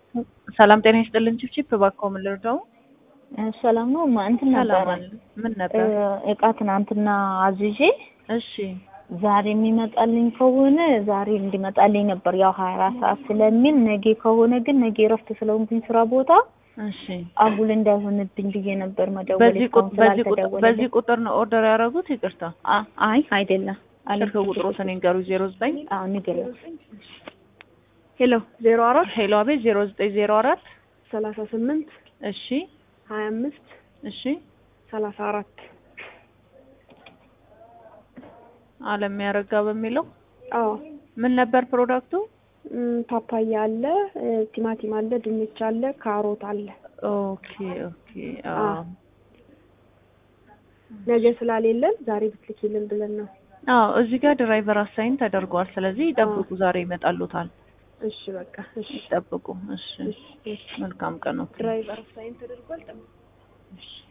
ሰላም ጤና ይስጥልን። ቺፕቺፕ እባክዎ ምን ልርዳው? ሰላም ነው። ማ እንትን ሰላም ነበረ አለ። ምን ነበር? እቃ ትናንትና አዝዤ እሺ ዛሬ የሚመጣልኝ ከሆነ ዛሬ እንዲመጣልኝ ነበር። ያው ሀያ አራት ሰዓት ስለሚል ነገ ከሆነ ግን ነገ እረፍት ስለሆንኩኝ ስራ ቦታ እሺ። አጉል እንዳይሆንብኝ ብዬ ነበር መደወል በዚህ ቁጥ- እስካሁን በዚህ ቁጥ- ስላልተደወለልኝ። በዚህ ቁጥር ነው ኦርደር ያደረጉት? ይቅርታ አ- አይ አይደለም። ስልክ ቁጥሮትን ይንገሩ። ዜሮ ዘጠኝ አዎ ንገሪው። ሄሎ ዜሮ አራት ሄሎ፣ አቤት። ዜሮ ዘጠኝ ዜሮ አራት ሰላሳ ስምንት እሺ ሀያ አምስት እሺ። ሰላሳ አራት አለም ያረጋ በሚለው አዎ ምን ነበር ፕሮዳክቱ? እም፣ ፓፓያ አለ እ፣ ቲማቲም አለ ድንች አለ ካሮት አለ ኦኬ ኦኬ። አዎ አዎ። ነገ ስላሌለን ዛሬ ብትልኪልን ብለን ነው አዎ፣ እዚህ ጋር ድራይቨር አሳይን ተደርጓል። ስለዚህ ይጠብቁ፣ ዛሬ ይመጣሉታል። እሺ በቃ እሺ ይጠብቁ። እሺ፣ እሺ እሺ መልካም ቀን። ኦኬ ድራይቨር ሳይን ተደርጓል ጠብቅ እሺ